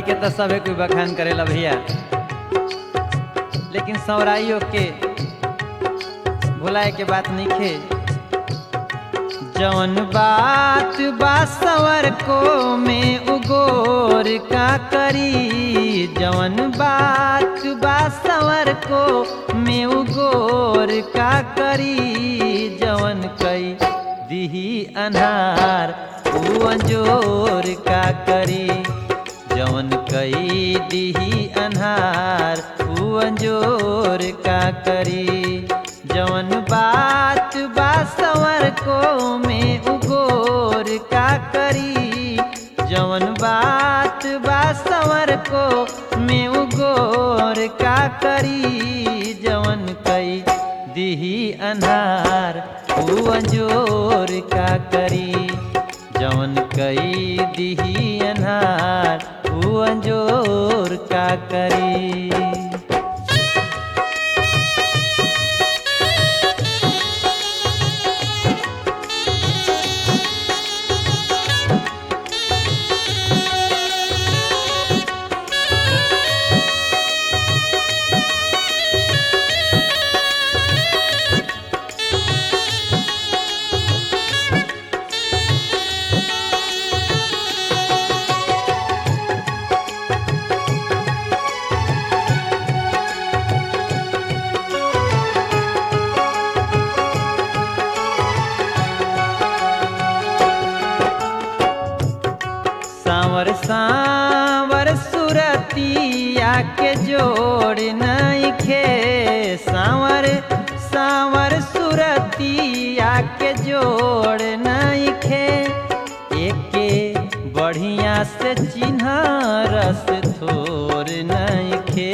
के तो सभे कोई बखान करेला भैया लेकिन सौराइयों के भुलाए के बात नहीं खे जौन बात बा सवर को में उगोर का करी जौन बात बा सवर को में उगोर का करी जौन कई दिही अनार ऊ अंजोर का करी जौन कई दिही अनहार ऊ अंजोर का करी जौन बात बा सवर को में उगोर का करी जौन बात बा सवर को में उगोर का करी जौन कई दिही अनहार ऊ अंजोर का करी जौन कई दिही अनहार ऊ अंजोर का करी सांवर सांवर सुरतिया के जोड़ नइखे सांवर सांवर सुरतिया के जोड़ नइखे एके बढ़िया से चिन्ह रस थोर नइखे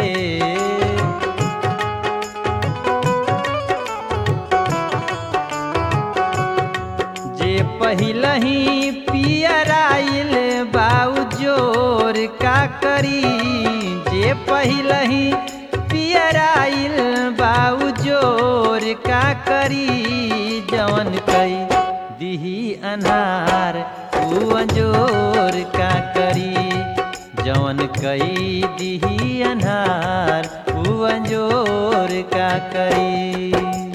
जे पहिलही पियराइल बाऊ जोर का करी जे पहिलही पियराइल बाऊ जोर का करी जवन कई दिही अनार ऊ अंजोर का करी जवन कई दिही अनार ऊ अंजोर का करी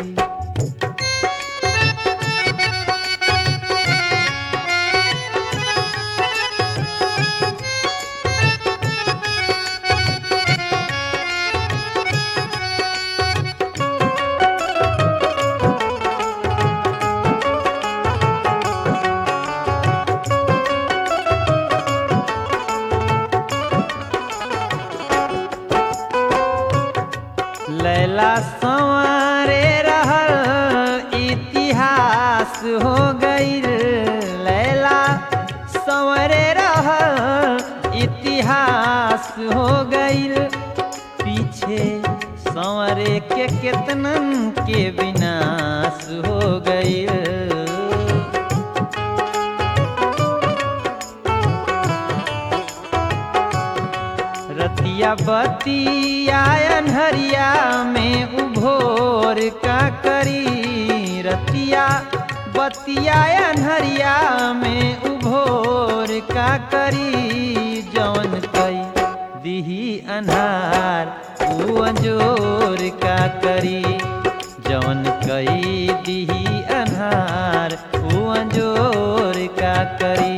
लैला संवारे रहल इतिहास हो गईल लैला संवरे रहल इतिहास हो गईल पीछे संवरे के केतनन के विनाश हो गईल रतिया बतिया अनहरिया में उभोर का करी रतिया बतिया अनहरिया में उभोर का करी जौन कई दिही अनहार ऊ अंजोर का करी जौन कई दिही अनहार ऊ अंजोर का करी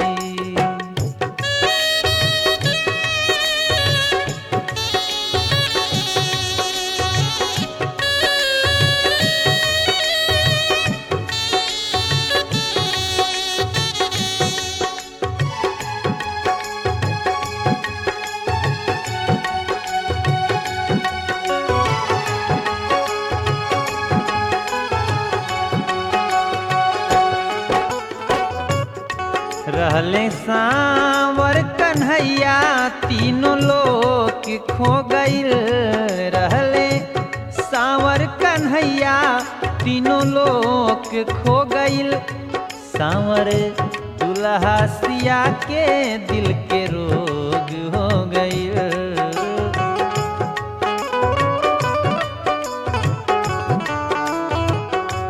रहले सांवर कन्हैया तीनों लोग खो गईल रहले सांवर कन्हैया तीनों लोग खो गईल सांवर दुल्हा सिया के दिल के रोग हो गईल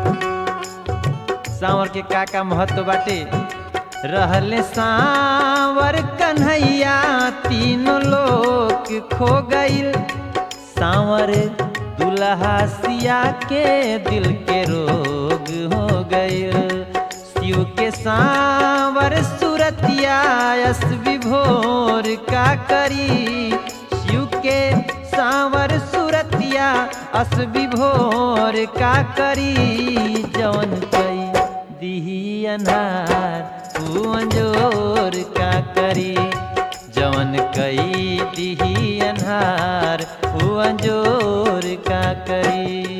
सांवर के का का महत्व बाटे रहले सांवर सावर कन्हैया तीनों लोग खो गईल सावर दुल्हा सिया के दिल के रोग हो गईल शिव के सावर सुरतिया यस विभोर का करी शिव के सावर सुरतिया अस विभोर का करी जवन कई दिही अनार ऊ अंजोर का करी जवन कई दिही अनार ऊ अंजोर का करी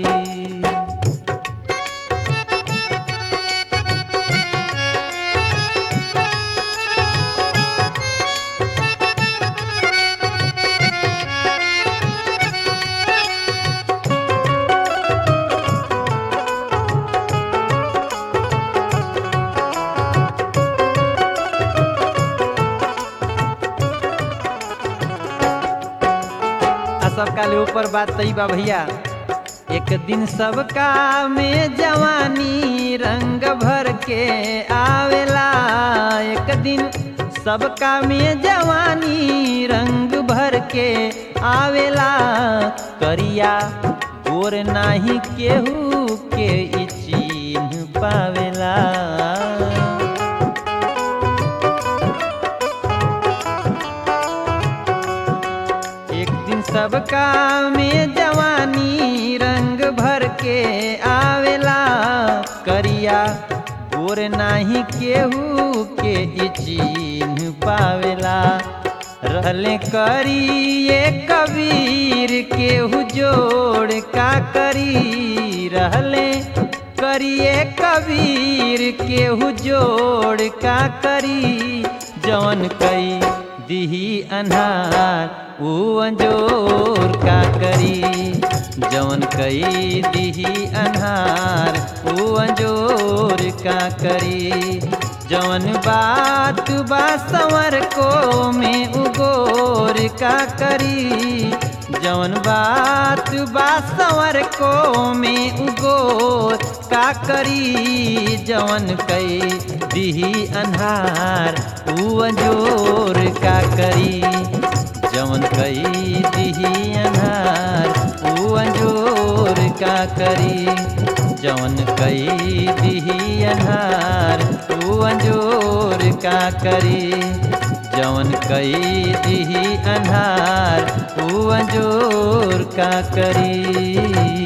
आ सबका ले ऊपर बात तई बा भैया एक दिन सबका में जवानी रंग भर के आवेला एक दिन सबका में जवानी रंग भर के आवेला करिया गोर नाही केहू के ई चिन्ह पावेला एक दिन सबका में जवानी रंग भर के आवेला करिया गोर नाही केहू के ई चिन्ह पावेला रहले करिए कबीर केहू जोड़ का करी रहले करिए कबीर केहू जोड़ का करी जवन कई दिही अन्हार ऊ अंजोर का करी जवन कई दिही अन्हार ऊ अंजोर का करी जवन बात बा संवर को में उगोर का करी जवन बात बा संवर को में उगोर का करी जवन कई दिही अन्हार ऊ अंजोर का करी जवन कई दिही अन्हार ऊ अंजोर का करी जवन कई दिही अन्हार ऊ अंजोर का करी जवन कई दिही अन्हार ऊ अंजोर का करी